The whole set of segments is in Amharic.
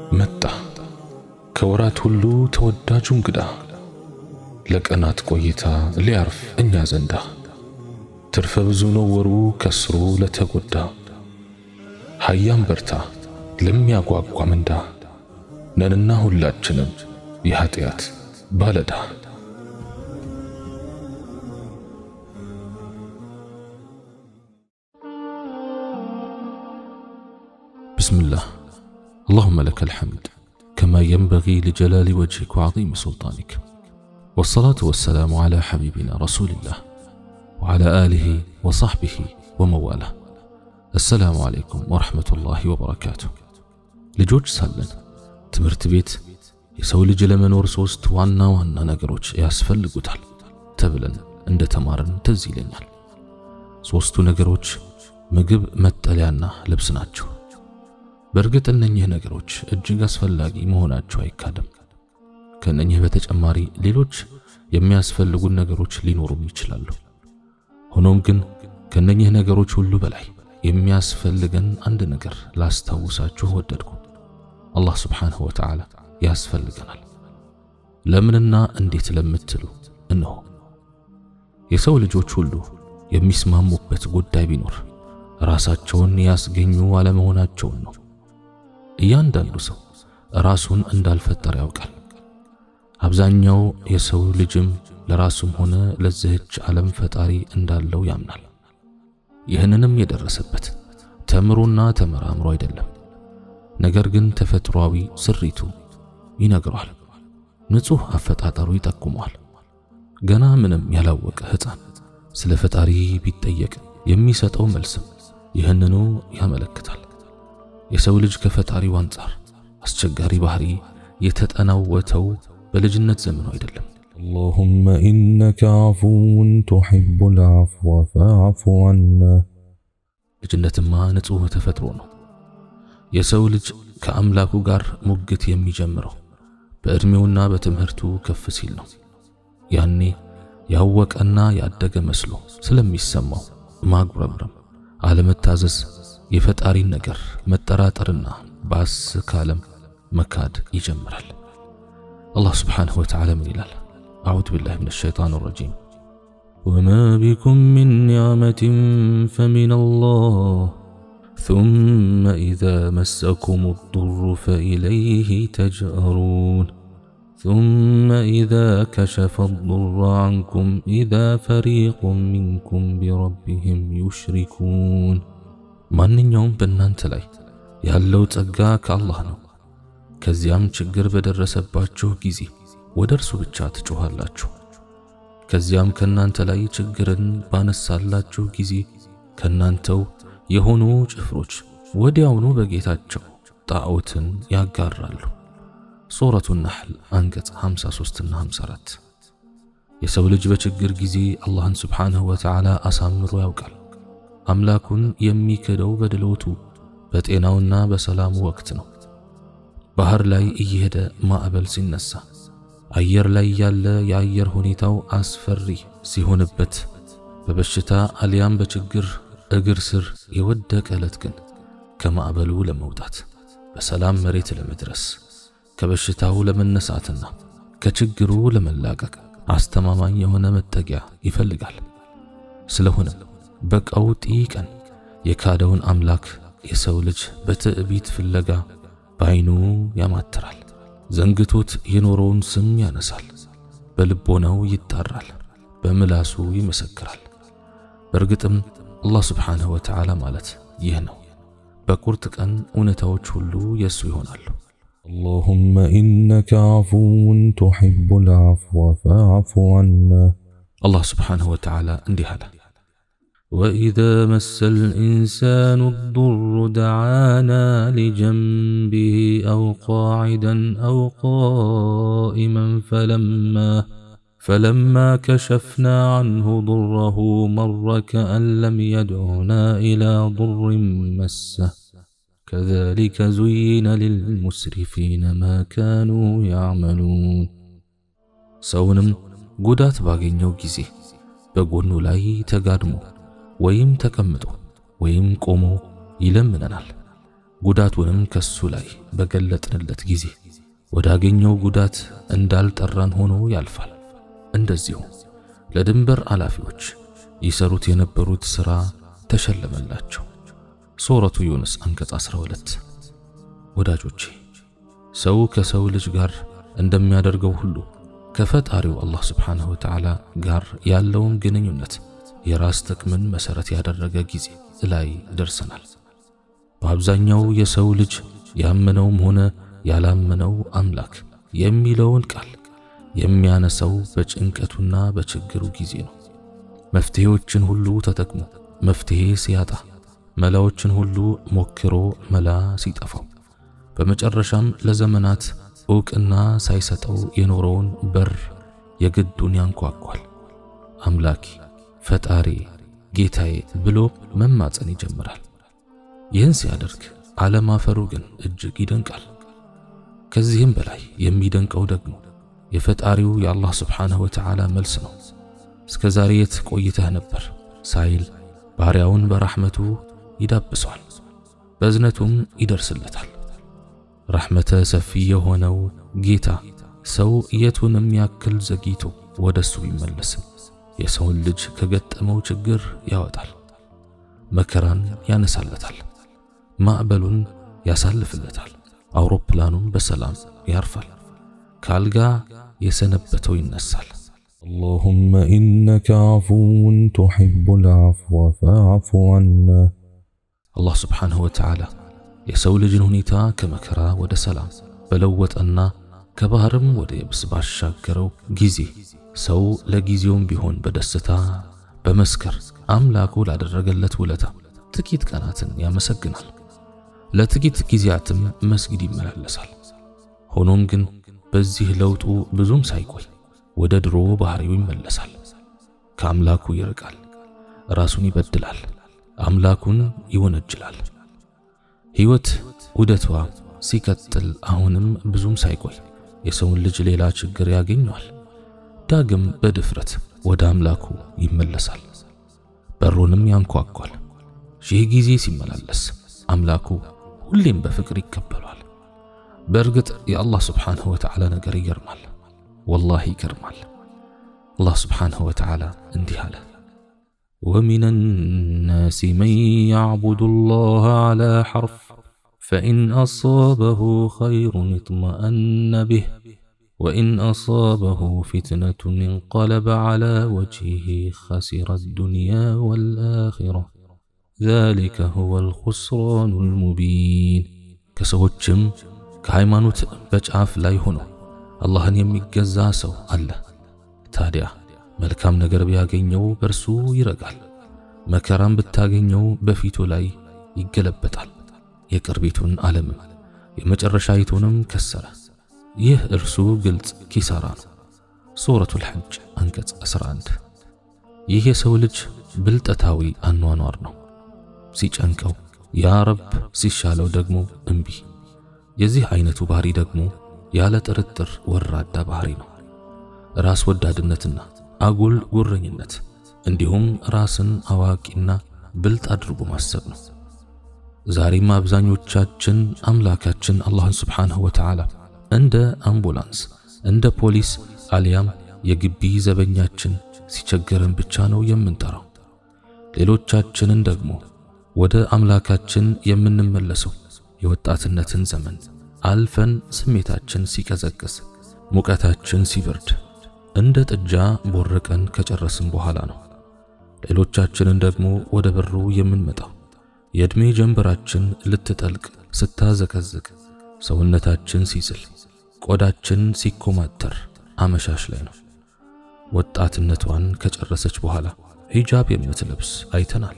መጣ ከወራት ሁሉ ተወዳጁ እንግዳ ለቀናት ቆይታ ሊያርፍ እኛ ዘንዳ ትርፈ ብዙ ነው ወሩ ከስሩ ለተጎዳ ሀያም በርታ ለሚያጓጓ ምንዳ ነንና ሁላችንም የኃጢአት ባለዳ بسم الله اللهم لك الحمد كما ينبغي لجلال وجهك وعظيم سلطانك والصلاة والسلام على حبيبنا رسول الله وعلى آله وصحبه ومواله السلام عليكم ورحمة الله وبركاته ልጆች ሳለን ትምህርት ቤት የሰው ልጅ ለመኖር ሶስት ዋና ዋና ነገሮች ያስፈልጉታል ተብለን እንደ ተማርን ትዝ ይለኛል። ሶስቱ ነገሮች ምግብ፣ መጠለያና ልብስ ናቸው። በእርግጥ እነኚህ ነገሮች እጅግ አስፈላጊ መሆናቸው አይካድም። ከእነኚህ በተጨማሪ ሌሎች የሚያስፈልጉን ነገሮች ሊኖሩም ይችላሉ። ሆኖም ግን ከእነኚህ ነገሮች ሁሉ በላይ የሚያስፈልገን አንድ ነገር ላስታውሳችሁ ወደድኩ። አላህ ስብሓንሁ ወተዓላ ያስፈልገናል። ለምንና እንዴት ለምትሉ እነሆ የሰው ልጆች ሁሉ የሚስማሙበት ጉዳይ ቢኖር ራሳቸውን ያስገኙ አለመሆናቸውን ነው። እያንዳንዱ ሰው ራሱን እንዳልፈጠረ ያውቃል። አብዛኛው የሰው ልጅም ለራሱም ሆነ ለዚህች ዓለም ፈጣሪ እንዳለው ያምናል። ይህንንም የደረሰበት ተምሮና ተመራምሮ አይደለም፣ ነገር ግን ተፈጥሯዊ ስሪቱ ይነግረዋል። ንጹሕ አፈጣጠሩ ይጠቁመዋል። ገና ምንም ያላወቀ ሕፃን ስለ ፈጣሪ ቢጠየቅ የሚሰጠው መልስም ይህንኑ ያመለክታል። የሰው ልጅ ከፈጣሪው አንጻር አስቸጋሪ ባህሪ የተጠናወተው በልጅነት ዘመኑ አይደለም። اللهم إنك عفو تحب العفو فاعف عنا ልጅነትማ ንጹሕ ተፈጥሮ ነው። የሰው ልጅ ከአምላኩ ጋር ሙግት የሚጀምረው በዕድሜውና በትምህርቱ ከፍ ሲል ነው። ያኔ ያወቀና ያደገ መስሎ ስለሚሰማው ማጉረምረም፣ አለመታዘዝ፣ የፈጣሪን ነገር መጠራጠርና ባስ ካለም መካድ ይጀምራል። አላህ ስብሓንሁ ወተዓላ ምን ይላል? አዑዙ ቢላሂ ሚነ ሸይጣን ረጂም وما بكم من نعمة فمن الله ثم إذا مسكم الضر فإليه تجأرون ثم إذا كشف الضر عنكم إذا فريق منكم بربهم يشركون ማንኛውም በእናንተ ላይ ያለው ጸጋ ከአላህ ነው። ከዚያም ችግር በደረሰባችሁ ጊዜ ወደ እርሱ ብቻ ትጮኻላችሁ። ከዚያም ከእናንተ ላይ ችግርን ባነሳላችሁ ጊዜ ከእናንተው የሆኑ ጭፍሮች ወዲያውኑ በጌታቸው ጣዖትን ያጋራሉ። ሱረቱ ነሕል አንቀጽ 53 እና 54። የሰው ልጅ በችግር ጊዜ አላህን ስብሓንሁ ወተዓላ አሳምሮ ያውቃል። አምላኩን የሚክደው በድሎቱ በጤናውና በሰላሙ ወቅት ነው። ባህር ላይ እየሄደ ማዕበል ሲነሳ፣ አየር ላይ ያለ የአየር ሁኔታው አስፈሪ ሲሆንበት፣ በበሽታ አሊያም በችግር እግር ስር የወደቀ ዕለት ግን ከማዕበሉ ለመውጣት በሰላም መሬት ለመድረስ ከበሽታው ለመነሳትና ከችግሩ ለመላቀቅ አስተማማኝ የሆነ መጠጊያ ይፈልጋል። ስለሆነም በቀውጢ ቀን የካደውን አምላክ የሰው ልጅ በትዕቢት ፍለጋ በዓይኑ ያማትራል። ዘንግቶት የኖረውን ስም ያነሳል። በልቦናው ይጣራል፣ በምላሱ ይመሰክራል። በእርግጥም አላህ ስብሓንሁ ወተዓላ ማለት ይህ ነው። በቁርጥ ቀን እውነታዎች ሁሉ የእሱ ይሆናሉ። اللهم إنك عفو تحب العفو فاعف عنا አላህ ስብሓንሁ ወተዓላ እንዲህ አለ وإذا مس الإنسان الضر دعانا لجنبه أو قاعدا أو قائما فلما فلما كشفنا عنه ضره مر كأن لم يدعنا إلى ضر مسه كذلك زين للمسرفين ما كانوا يعملون ሰውንም ጉዳት ባገኘው ጊዜ በጎኑ ላይ ተጋድሞ ወይም ተቀምጦ ወይም ቆሞ ይለምነናል። ጉዳቱንም ከሱ ላይ በገለጥንለት ጊዜ ወዳገኘው ጉዳት እንዳልጠራን ሆኖ ያልፋል። እንደዚሁ ለድንበር አላፊዎች ይሰሩት የነበሩት ሥራ ተሸለመላቸው። ሱረቱ ዩንስ አንቀጽ 12። ወዳጆቼ ሰው ከሰው ልጅ ጋር እንደሚያደርገው ሁሉ ከፈጣሪው አላህ ስብሓንሁ ወተዓላ ጋር ያለውን ግንኙነት የራስ ጥቅምን መሠረት ያደረገ ጊዜ ላይ ደርሰናል። በአብዛኛው የሰው ልጅ ያመነውም ሆነ ያላመነው አምላክ የሚለውን ቃል የሚያነሳው በጭንቀቱና በችግሩ ጊዜ ነው። መፍትሄዎችን ሁሉ ተጠቅሞ መፍትሄ ሲያጣ፣ መላዎችን ሁሉ ሞክሮ መላ ሲጠፋው፣ በመጨረሻም ለዘመናት ዕውቅና ሳይሰጠው የኖረውን በር የግዱን ያንኳኳል። አምላኬ፣ ፈጣሪ፣ ጌታዬ ብሎ መማፀን ይጀምራል። ይህን ሲያደርግ አለማፈሩ ግን እጅግ ይደንቃል። ከዚህም በላይ የሚደንቀው ደግሞ የፈጣሪው የአላህ ስብሓንሁ ወተዓላ መልስ ነው። እስከ ዛሬ የት ቆይተህ ነበር ሳይል ባሪያውን በራሕመቱ ይዳብሰዋል፣ በእዝነቱም ይደርስለታል። ረሕመተ ሰፊ የሆነው ጌታ ሰው የቱንም ያክል ዘግይቶ ወደ እሱ ቢመለስም የሰውን ልጅ ከገጠመው ችግር ያወጣል፣ መከራን ያነሳለታል፣ ማዕበሉን ያሳልፍለታል፣ አውሮፕላኑን በሰላም ያርፋል፣ ከአልጋ የሰነበተው ይነሳል። اللهم إنك عفو تحب العفو فاعف عنا አላህ ስብሓንሁ ወተዓላ የሰው ልጅን ሁኔታ ከመከራ ወደ ሰላም በለወጠና ከባህርም ወደ የብስ ባሻገረው ጊዜ ሰው ለጊዜውም ቢሆን በደስታ በመስከር አምላኩ ላደረገለት ውለታ ጥቂት ቀናትን ያመሰግናል። ለጥቂት ጊዜያትም መስጊድ ይመላለሳል። ሆኖም ግን በዚህ ለውጡ ብዙም ሳይቆይ ወደ ድሮ ባህሪው ይመለሳል። ከአምላኩ ይርቃል፣ ራሱን ይበድላል፣ አምላኩን ይወነጅላል። ሕይወት ውደቷ ሲቀጥል አሁንም ብዙም ሳይቆይ የሰውን ልጅ ሌላ ችግር ያገኘዋል። ዳግም በድፍረት ወደ አምላኩ ይመለሳል፣ በሩንም ያንኳኳል። ሺህ ጊዜ ሲመላለስ አምላኩ ሁሌም በፍቅር ይቀበሏል። በእርግጥ የአላህ ስብሓንሁ ወተዓላ ነገር ይገርማል፣ ወላሂ ይገርማል። አላህ ስብሓንሁ ወተዓላ እንዲህ አለ፣ ወሚነ ናሲ መን ያዕቡዱ ላህ ዓላ ሐርፍ ፈኢን አሳበሁ ኸይሩን እጥመአነ ብህ ወኢን አሳበሁ ፊትነቱን እንቀለበ ዓላ ወጅሂ ኸሲረ ዱንያ ወልአኺራ ዛሊከ ሁወል ኹስራኑል ሙቢን። ከሰዎችም ከሃይማኖት በጫፍ ላይ ሆኖ አላህን የሚገዛ ሰው አለ። ታዲያ መልካም ነገር ቢያገኘው በእርሱ ይረጋል፣ መከራም ብታገኘው በፊቱ ላይ ይገለበጣል። የቅርቢቱን ዓለምም የመጨረሻይቱንም ከሰረ። ይህ እርሱ ግልጽ ኪሳራ ነው። ሱረቱል ሐጅ አንቀጽ 11። ይህ የሰው ልጅ ብልጠታዊ አኗኗር ነው። ሲጨንቀው ያ ረብ፣ ሲሻለው ደግሞ እምቢ። የዚህ አይነቱ ባህሪ ደግሞ ያለ ጥርጥር ወራዳ ባህሪ ነው። ራስ ወዳድነትና አጉል ጉረኝነት እንዲሁም ራስን አዋቂና ብልጥ አድርጎ ማሰብ ነው። ዛሬም አብዛኞቻችን አምላካችን አላህን ስብሓንሁ ወተዓላ እንደ አምቡላንስ፣ እንደ ፖሊስ አሊያም የግቢ ዘበኛችን ሲቸገረን ብቻ ነው የምንጠራው። ሌሎቻችንን ደግሞ ወደ አምላካችን የምንመለሰው የወጣትነትን ዘመን አልፈን ስሜታችን ሲቀዘቅዝ፣ ሙቀታችን ሲበርድ፣ እንደ ጥጃ ቦርቀን ከጨረስን በኋላ ነው። ሌሎቻችንን ደግሞ ወደ በሩ የምንመጣው የዕድሜ ጀንበራችን ልትጠልቅ ስታዘቀዝቅ፣ ሰውነታችን ሲዝል፣ ቆዳችን ሲኮማተር አመሻሽ ላይ ነው። ወጣትነቷን ከጨረሰች በኋላ ሂጃብ የምትለብስ አይተናል።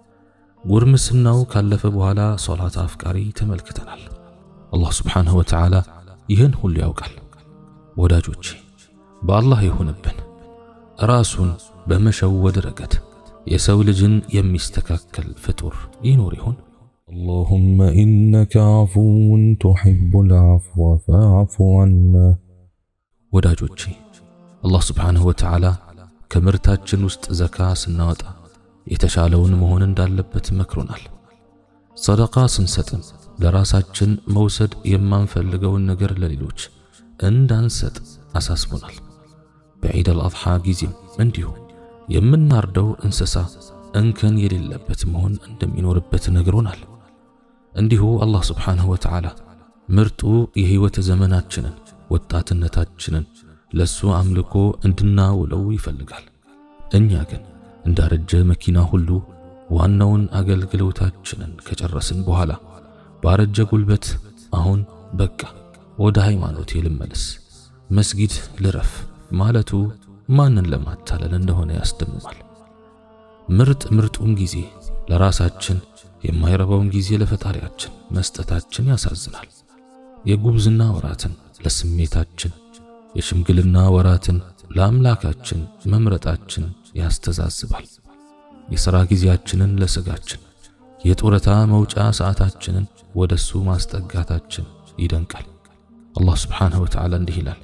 ጉርምስናው ካለፈ በኋላ ሶላት አፍቃሪ ተመልክተናል። አላህ ስብሓንሁ ወተዓላ ይህን ሁሉ ያውቃል። ወዳጆቼ በአላህ ይሁንብን፣ ራሱን በመሸወድ ረገድ የሰው ልጅን የሚስተካከል ፍጡር ይኖር ይሆን? اللهم إنك عفو تحب العفو فاعف عنا ወዳጆቼ አላህ ስብሓንሁ ወተዓላ ከምርታችን ውስጥ ዘካ ስናወጣ የተሻለውን መሆን እንዳለበት መክሮናል። ሰደቃ ስንሰጥም ለራሳችን መውሰድ የማንፈልገውን ነገር ለሌሎች እንዳንሰጥ አሳስቦናል። በዒድ አልአድሓ ጊዜም እንዲሁ የምናርደው እንስሳ እንከን የሌለበት መሆን እንደሚኖርበት ነግሮናል። እንዲሁ አላህ ስብሓንሁ ወተዓላ ምርጡ የሕይወት ዘመናችንን ወጣትነታችንን ለሱ አምልኮ እንድናውለው ይፈልጋል። እኛ ግን እንዳረጀ መኪና ሁሉ ዋናውን አገልግሎታችንን ከጨረስን በኋላ ባረጀ ጉልበት አሁን በቃ ወደ ሃይማኖቴ ልመለስ፣ መስጊድ ልረፍ ማለቱ ማንን ለማታለል እንደሆነ ያስደምማል። ምርጥ ምርጡን ጊዜ ለራሳችን የማይረባውን ጊዜ ለፈጣሪያችን መስጠታችን ያሳዝናል። የጉብዝና ወራትን ለስሜታችን፣ የሽምግልና ወራትን ለአምላካችን መምረጣችን ያስተዛዝባል። የሥራ ጊዜያችንን ለሥጋችን፣ የጡረታ መውጫ ሰዓታችንን ወደሱ ማስጠጋታችን ይደንቃል። አላህ ስብሓንሁ ወተዓላ እንዲህ ይላል፣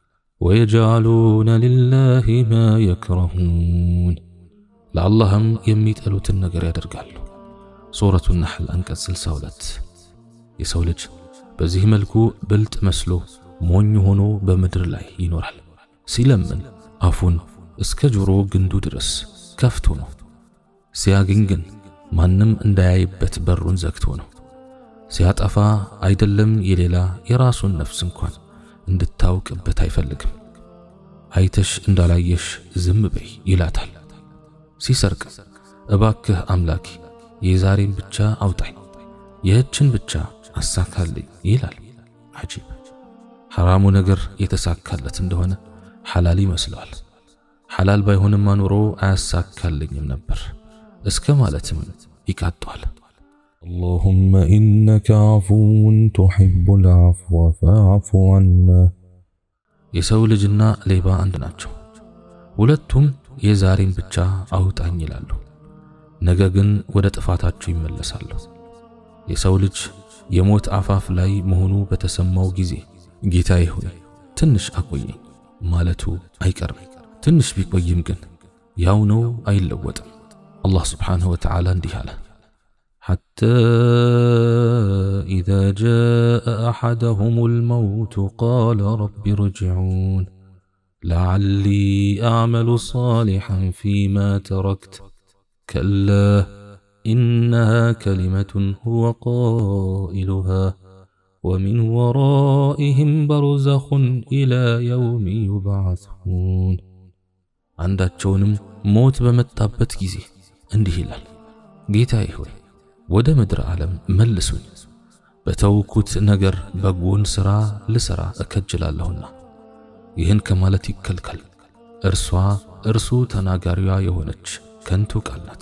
ወየጅዓሉነ ሊላሂ ማ የክረሁን ለአላህም የሚጠሉትን ነገር ያደርጋሉ። ሱረቱ ነሕል አንቀጽ 62 የሰው ልጅ በዚህ መልኩ ብልጥ መስሎ ሞኝ ሆኖ በምድር ላይ ይኖራል። ሲለምን አፉን እስከ ጆሮ ግንዱ ድረስ ከፍቶ ነው። ሲያገኝ ግን ማንም እንዳያይበት በሩን ዘግቶ ነው። ሲያጠፋ አይደለም የሌላ የራሱን ነፍስ እንኳን እንድታውቅበት አይፈልግም። አይተሽ እንዳላየሽ ዝም በይ ይላታል። ሲሰርቅ እባክህ አምላኬ የዛሬን ብቻ አውጣኝ፣ ይህችን ብቻ አሳካልኝ ይላል። አጂብ! ሐራሙ ነገር የተሳካለት እንደሆነ ሐላል ይመስለዋል። ሐላል ባይሆንማ ኑሮ አያሳካልኝም ነበር እስከ ማለትም ይቃጧል። اللهم إنك عفو تحب العفو فاعف عنا የሰው ልጅና ሌባ አንድ ናቸው። ሁለቱም የዛሬን ብቻ አውጣኝ ይላሉ፣ ነገ ግን ወደ ጥፋታቸው ይመለሳሉ። የሰው ልጅ የሞት አፋፍ ላይ መሆኑ በተሰማው ጊዜ ጌታዬ ሆይ ትንሽ አቆየኝ ማለቱ አይቀርም። ትንሽ ቢቆይም ግን ያው ነው፣ አይለወጥም። አላህ ስብሓንሁ ወተዓላ እንዲህ አለ حتى إذا جاء أحدهم الموت قال رب ارجعون لعلي أعمل صالحا فيما تركت كلا إنها كلمة هو قائلها ومن ورائهم برزخ إلى يوم يبعثون አንዳቸውንም ሞት በመጣበት ጊዜ እንዲህ ይላል፣ ጌታዬ ሆይ ወደ ምድር ዓለም መልሱኝ፣ በተውኩት ነገር በጎን ሥራ ልሠራ እከጅላለሁና። ይህን ከማለት ይከልከል። እርሷ እርሱ ተናጋሪዋ የሆነች ከንቱ ቃል ናት።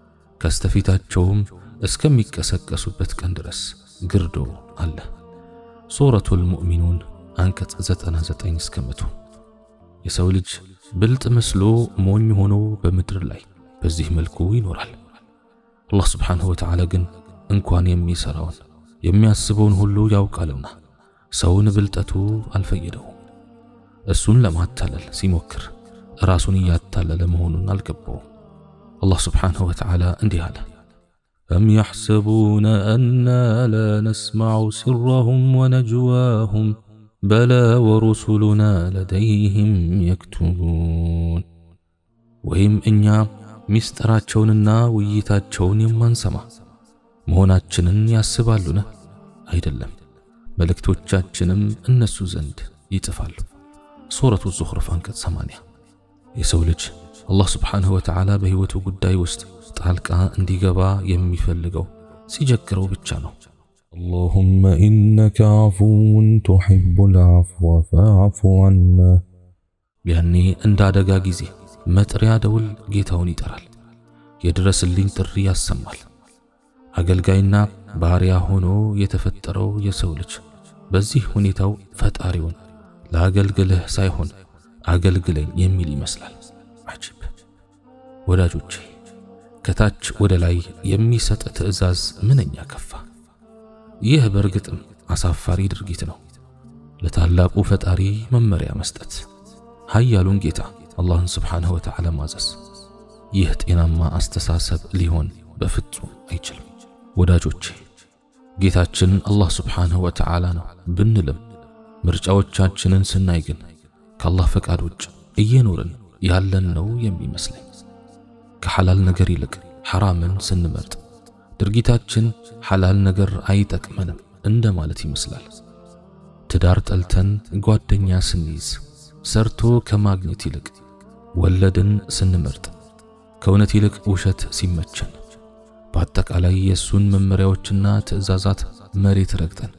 ከስተፊታቸውም እስከሚቀሰቀሱበት ቀን ድረስ ግርዶ አለ። ሱረቱል ሙእሚኑን አንቀጽ 99 እስከ መቶ የሰው ልጅ ብልጥ መስሎ ሞኝ ሆኖ በምድር ላይ በዚህ መልኩ ይኖራል። አላህ ስብሓንሁ ወተዓላ ግን እንኳን የሚሠራውን የሚያስበውን ሁሉ ያውቃልና ሰውን ብልጠቱ አልፈየደውም። እሱን ለማታለል ሲሞክር ራሱን እያታለለ መሆኑን አልገባውም። አላህ ስብሓንሁ ወተዓላ እንዲህ አለ፣ أم يحسبون أنا لا نسمع سرهم ونجواهم بلى ورسلنا لديهم يكتبون ወይም እኛ ሚስጥራቸውንና ውይይታቸውን የማንሰማ መሆናችንን ያስባሉን? አይደለም፣ መልእክቶቻችንም እነሱ ዘንድ ይጽፋሉ። ሱረቱ ዙኽሩፍ አንቀጽ 80 የሰው ልጅ አላህ ስብሓንሁ ወተዓላ በሕይወቱ ጉዳይ ውስጥ ጣልቃ እንዲገባ የሚፈልገው ሲጀግረው ብቻ ነው። اللهم إنك عفو تحب العفو فاعف عنا ያኔ እንደ አደጋ ጊዜ መጥሪያ ደውል ጌታውን ይጠራል፣ የድረስልኝ ጥሪ ያሰማል። አገልጋይና ባሪያ ሆኖ የተፈጠረው የሰው ልጅ በዚህ ሁኔታው ፈጣሪውን ለአገልግልህ ሳይሆን አገልግለኝ የሚል ይመስላል። አጂብ! ወዳጆቼ ከታች ወደ ላይ የሚሰጥ ትዕዛዝ ምንኛ ከፋ! ይህ በእርግጥም አሳፋሪ ድርጊት ነው። ለታላቁ ፈጣሪ መመሪያ መስጠት፣ ኃያሉን ጌታ አላህን ስብሓንሁ ወተዓላ ማዘዝ፣ ይህ ጤናማ አስተሳሰብ ሊሆን በፍጹም አይችልም። ወዳጆቼ ጌታችን አላህ ስብሓንሁ ወተዓላ ነው ብንልም ምርጫዎቻችንን ስናይ ግን ከአላህ ፈቃድ ውጭ እየኖርን ያለን ነው የሚመስለኝ። ከሐላል ነገር ይልቅ ሐራምን ስንመርጥ ድርጊታችን ሐላል ነገር አይጠቅመንም እንደ ማለት ይመስላል። ትዳር ጠልተን ጓደኛ ስንይዝ፣ ሰርቶ ከማግኘት ይልቅ ወለድን ስንመርጥ፣ ከእውነት ይልቅ ውሸት ሲመቸን፣ በአጠቃላይ የእሱን መመሪያዎችና ትዕዛዛት መሬት ረግጠን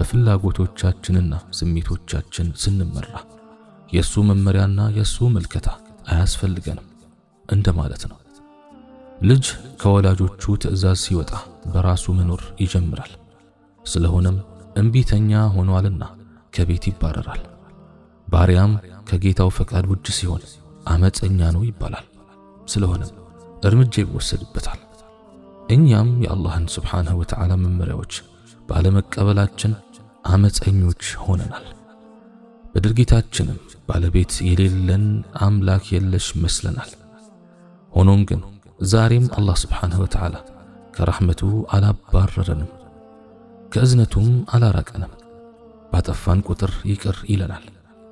በፍላጎቶቻችንና ስሜቶቻችን ስንመራ የእሱ መመሪያና የእሱ ምልከታ አያስፈልገንም እንደ ማለት ነው። ልጅ ከወላጆቹ ትዕዛዝ ሲወጣ በራሱ መኖር ይጀምራል። ስለሆነም እምቢተኛ ሆኗልና ከቤት ይባረራል። ባሪያም ከጌታው ፈቃድ ውጭ ሲሆን አመፀኛ ነው ይባላል። ስለሆነም እርምጃ ይወሰድበታል። እኛም የአላህን ስብሓንሁ ወተዓላ መመሪያዎች ባለመቀበላችን አመፀኞች ሆነናል። በድርጊታችንም ባለቤት የሌለን አምላክ የለሽ መስለናል። ሆኖም ግን ዛሬም አላህ ስብሓንሁ ወተዓላ ከረሕመቱ አላባረረንም፣ ከእዝነቱም አላራቀንም። ባጠፋን ቁጥር ይቅር ይለናል፣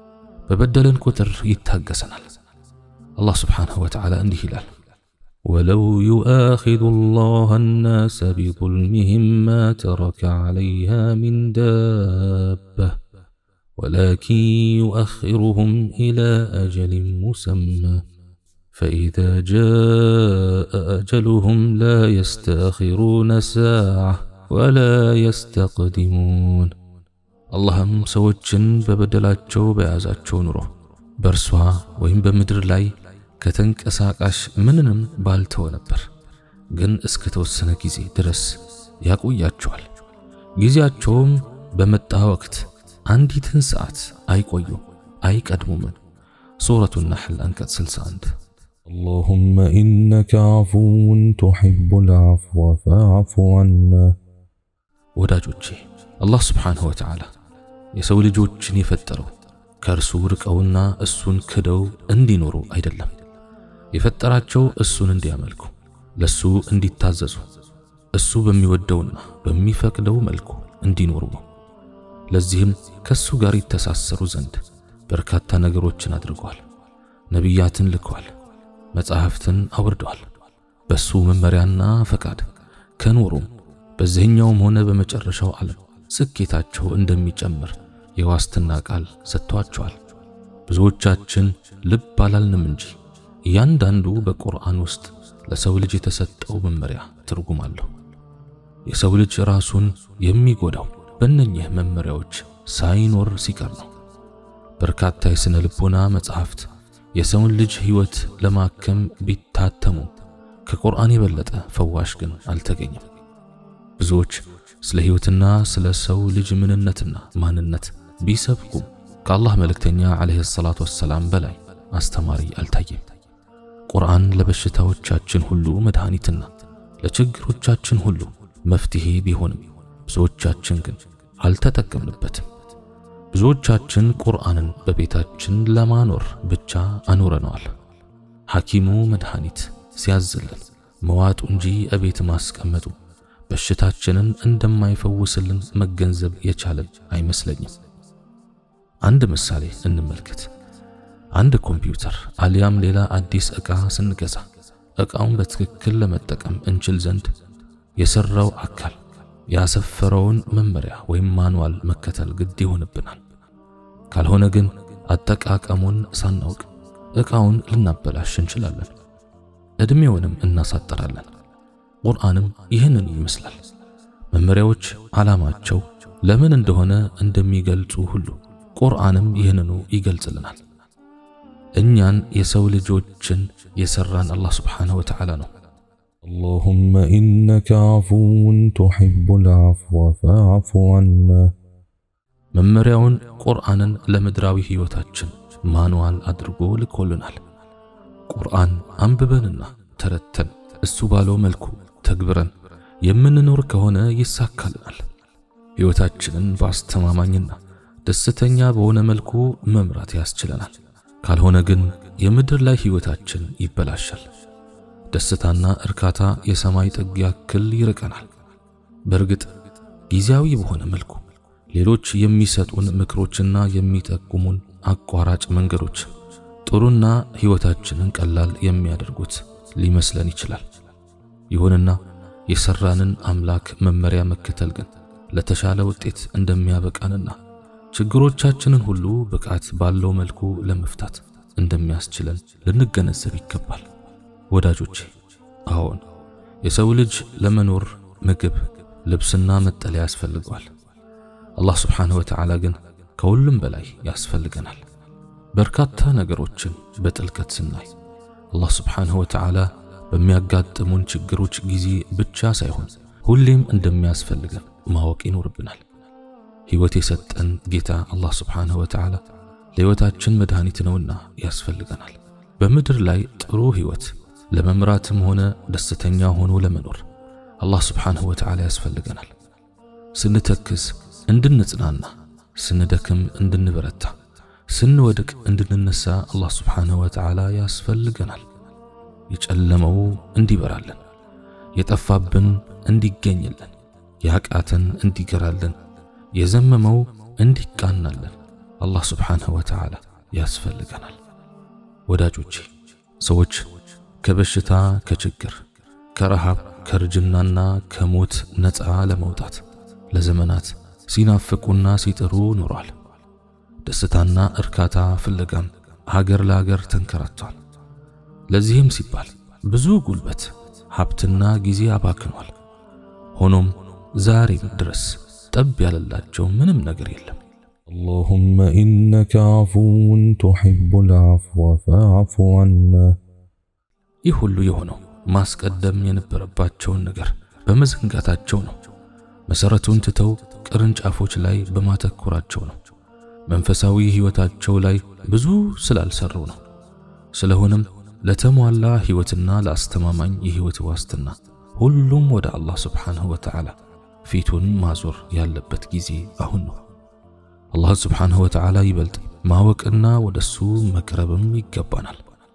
በበደልን ቁጥር ይታገሰናል። አላህ ስብሓንሁ ወተዓላ እንዲህ ይላል ولو يؤاخذ الله الناس بظلمهم ما ترك عليها من دابة ولكن يؤخرهم إلى أجل مسمى فإذا جاء أجلهم لا يستأخرون ساعة ولا يستقدمون اللهم سوچن በበደላቸው በያዛቸው ኑሮ በእርሷ ወይም በምድር ላይ ከተንቀሳቃሽ ምንንም ባልተወ ነበር። ግን እስከ ተወሰነ ጊዜ ድረስ ያቆያቸዋል። ጊዜያቸውም በመጣ ወቅት አንዲትን ሰዓት አይቆዩም አይቀድሙም። ሱረቱ ነሕል አንቀጽ 61 اللهم إنك عفو تحب العفو فاعف عنا ወዳጆቼ አላህ ስብሓንሁ ወተዓላ የሰው ልጆችን የፈጠረው ከእርሱ ርቀውና እሱን ክደው እንዲኖሩ አይደለም። የፈጠራቸው እሱን እንዲያመልኩ፣ ለሱ እንዲታዘዙ፣ እሱ በሚወደውና በሚፈቅደው መልኩ እንዲኖሩ ነው። ለዚህም ከሱ ጋር ይተሳሰሩ ዘንድ በርካታ ነገሮችን አድርገዋል። ነቢያትን ልከዋል፣ መጻሕፍትን አውርደዋል። በሱ መመሪያና ፈቃድ ከኖሩም በዚህኛውም ሆነ በመጨረሻው ዓለም ስኬታቸው እንደሚጨምር የዋስትና ቃል ሰጥቷቸዋል። ብዙዎቻችን ልብ አላልንም እንጂ እያንዳንዱ በቁርአን ውስጥ ለሰው ልጅ የተሰጠው መመሪያ ትርጉም አለው። የሰው ልጅ ራሱን የሚጎዳው በእነኚህ መመሪያዎች ሳይኖር ሲቀር ነው። በርካታ የሥነ ልቦና መጻሕፍት የሰውን ልጅ ሕይወት ለማከም ቢታተሙ ከቁርአን የበለጠ ፈዋሽ ግን አልተገኘም። ብዙዎች ስለ ሕይወትና ስለ ሰው ልጅ ምንነትና ማንነት ቢሰብኩም ከአላህ መልእክተኛ ዓለይሂ ሰላቱ ወሰላም በላይ አስተማሪ አልታየም። ቁርአን ለበሽታዎቻችን ሁሉ መድኃኒትና ለችግሮቻችን ሁሉ መፍትሄ ቢሆንም ብዙዎቻችን ግን አልተጠቀምንበትም። ብዙዎቻችን ቁርአንን በቤታችን ለማኖር ብቻ አኖረነዋል። ሐኪሙ መድኃኒት ሲያዝልን መዋጡ እንጂ እቤት ማስቀመጡ በሽታችንን እንደማይፈውስልን መገንዘብ የቻለን አይመስለኝም። አንድ ምሳሌ እንመልከት። አንድ ኮምፒውተር አሊያም ሌላ አዲስ ዕቃ ስንገዛ ዕቃውን በትክክል ለመጠቀም እንችል ዘንድ የሰራው አካል ያሰፈረውን መመሪያ ወይም ማንዋል መከተል ግድ ይሆንብናል። ካልሆነ ግን አጠቃቀሙን ሳናውቅ ዕቃውን ልናበላሽ እንችላለን፣ ዕድሜውንም እናሳጠራለን። ቁርአንም ይህንን ይመስላል። መመሪያዎች ዓላማቸው ለምን እንደሆነ እንደሚገልጹ ሁሉ ቁርአንም ይህንኑ ይገልጽልናል። እኛን የሰው ልጆችን የሰራን አላህ ስብሓንሁ ወተዓላ ነው። اللهم إنك عفو تحب العفو فاعف عنا መመሪያውን ቁርአንን ለምድራዊ ሕይወታችን ማንዋል አድርጎ ልኮልናል። ቁርአን አንብበንና ተረተን እሱ ባለው መልኩ ተግብረን የምንኖር ከሆነ ይሳካልናል። ሕይወታችንን በአስተማማኝና ደስተኛ በሆነ መልኩ መምራት ያስችለናል። ካልሆነ ግን የምድር ላይ ሕይወታችን ይበላሻል። ደስታና እርካታ የሰማይ ጥግ ያክል ይርቀናል። በእርግጥ ጊዜያዊ በሆነ መልኩ ሌሎች የሚሰጡን ምክሮችና የሚጠቁሙን አቋራጭ መንገዶች ጥሩና ሕይወታችንን ቀላል የሚያደርጉት ሊመስለን ይችላል። ይሁንና የሰራንን አምላክ መመሪያ መከተል ግን ለተሻለ ውጤት እንደሚያበቃንና ችግሮቻችንን ሁሉ ብቃት ባለው መልኩ ለመፍታት እንደሚያስችለን ልንገነዘብ ይገባል። ወዳጆቼ፣ አዎን የሰው ልጅ ለመኖር ምግብ፣ ልብስና መጠለያ ያስፈልገዋል። አላህ ስብሓንሁ ወተዓላ ግን ከሁሉም በላይ ያስፈልገናል። በርካታ ነገሮችን በጥልቀት ስናይ አላህ ስብሓንሁ ወተዓላ በሚያጋጥሙን ችግሮች ጊዜ ብቻ ሳይሆን ሁሌም እንደሚያስፈልገን ማወቅ ይኖርብናል። ሕይወት የሰጠን ጌታ አላህ ስብሓንሁ ወተዓላ ለሕይወታችን መድኃኒት ነውና ያስፈልገናል። በምድር ላይ ጥሩ ሕይወት ለመምራትም ሆነ ደስተኛ ሆኖ ለመኖር አላህ ስብሓንሁ ወተዓላ ያስፈልገናል። ስንተክዝ እንድንጽናና፣ ስንደክም እንድንበረታ፣ ስንወድቅ እንድንነሳ አላህ ስብሓንሁ ወተዓላ ያስፈልገናል። የጨለመው እንዲበራልን፣ የጠፋብን እንዲገኝልን፣ ያቃተን እንዲገራልን፣ የዘመመው እንዲቃናልን አላህ ስብሓንሁ ወተዓላ ያስፈልገናል። ወዳጆቼ ሰዎች ከበሽታ፣ ከችግር፣ ከረሃብ፣ ከርጅናና ከሞት ነፃ ለመውጣት ለዘመናት ሲናፍቁና ሲጥሩ ኖሯል። ደስታና እርካታ ፍለጋም ሀገር ለሀገር ተንከራቷል። ለዚህም ሲባል ብዙ ጉልበት፣ ሀብትና ጊዜ አባክኗል። ሆኖም ዛሬም ድረስ ጠብ ያለላቸው ምንም ነገር የለም። اللهم إنك عفو تحب العفو فاعف عنا ይህ ሁሉ የሆነው ማስቀደም የነበረባቸውን ነገር በመዘንጋታቸው ነው። መሰረቱን ትተው ቅርንጫፎች ላይ በማተኮራቸው ነው። መንፈሳዊ ሕይወታቸው ላይ ብዙ ስላልሰሩ ነው። ስለሆነም ለተሟላ ሕይወትና ለአስተማማኝ የሕይወት ዋስትና ሁሉም ወደ አላህ ስብሓንሁ ወተዓላ ፊቱን ማዞር ያለበት ጊዜ አሁን ነው። አላህ ስብሓንሁ ወተዓላ ይበልጥ ማወቅና ወደሱ መቅረብም ይገባናል።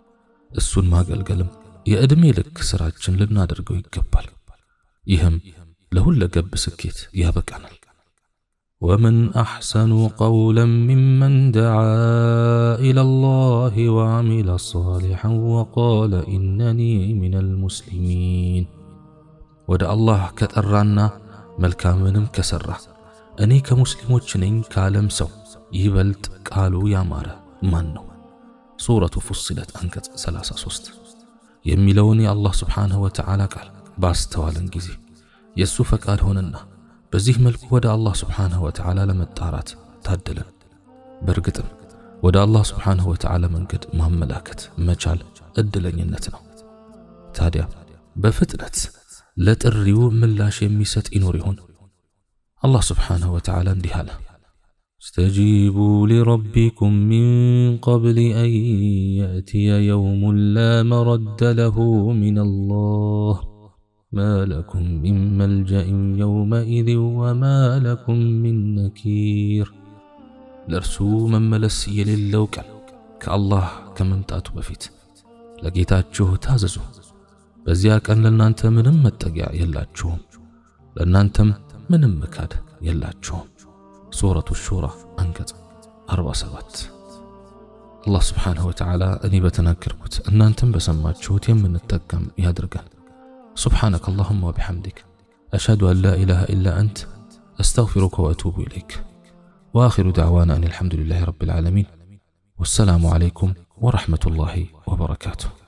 እሱን ማገልገልም የዕድሜ ልክ ሥራችን ልናደርገው ይገባል። ይህም ለሁለገብ ስኬት ያበቃናል። ወመን አሕሰኑ ቀውለን ሚመን ደዓ ኢለላህ ወዐሚለ ሷሊሐን ወቃለ ኢነኒ ሚነል ሙስሊሚን ወደ አላህ ከጠራና መልካምንም ከሠራ እኔ ከሙስሊሞች ነኝ ካለም ሰው ይበልጥ ቃሉ ያማረ ማን ነው? ሱረቱ ፉስለት አንቀጽ 33 የሚለውን የአላህ ስብሓንሁ ወተዓላ ቃል ባስተዋልን ጊዜ የእሱ ፈቃድ ሆነና በዚህ መልኩ ወደ አላህ ስብሓንሁ ወተዓላ ለመጣራት ታደለን። በእርግጥም ወደ አላህ ስብሓንሁ ወተዓላ መንገድ ማመላከት መቻል ዕድለኝነት ነው። ታዲያ በፍጥነት ለጥሪው ምላሽ የሚሰጥ ይኖር ይሆን? አላህ ስብሓንሁ ወተዓላ እንዲህ አለ፣ እስተጂቡ ሊረቢኩም ሚን ቀብል አን የእትየ የውሙን ላ መረደ ለሁ ሚነላህ ማ ለኩም ሚን መልጀእን የውመኢዝን ወማ ለኩም ሚን ነኪር። ለእርሱ መመለስ የሌለው ቀን ከአላህ ከመምጣቱ በፊት ለጌታችሁ ታዘዙ። በዚያ ቀን ለእናንተ ምንም መጠጊያ የላችሁም፣ ለእናንተም ምንም ምካድ የላችሁም። ሱረቱ ሹራ አንቀጽ 47። አላህ ስብሓንሁ ወተዓላ እኔ በተናገርኩት እናንተም በሰማችሁት የምንጠቀም ያድርገን። ሱብሓነከ አላሁማ ወቢሐምዲክ አሽሀዱ አን ላ ኢላሃ ኢላ አንት አስተግፊሩከ ወአቱቡ ኢለይክ ወአኺሩ ደዕዋና አን አልሐምዱሊላሂ ረቢል ዓለሚን ወሰላሙ ዓለይኩም ወረሕመቱላሂ ወበረካቱሁ።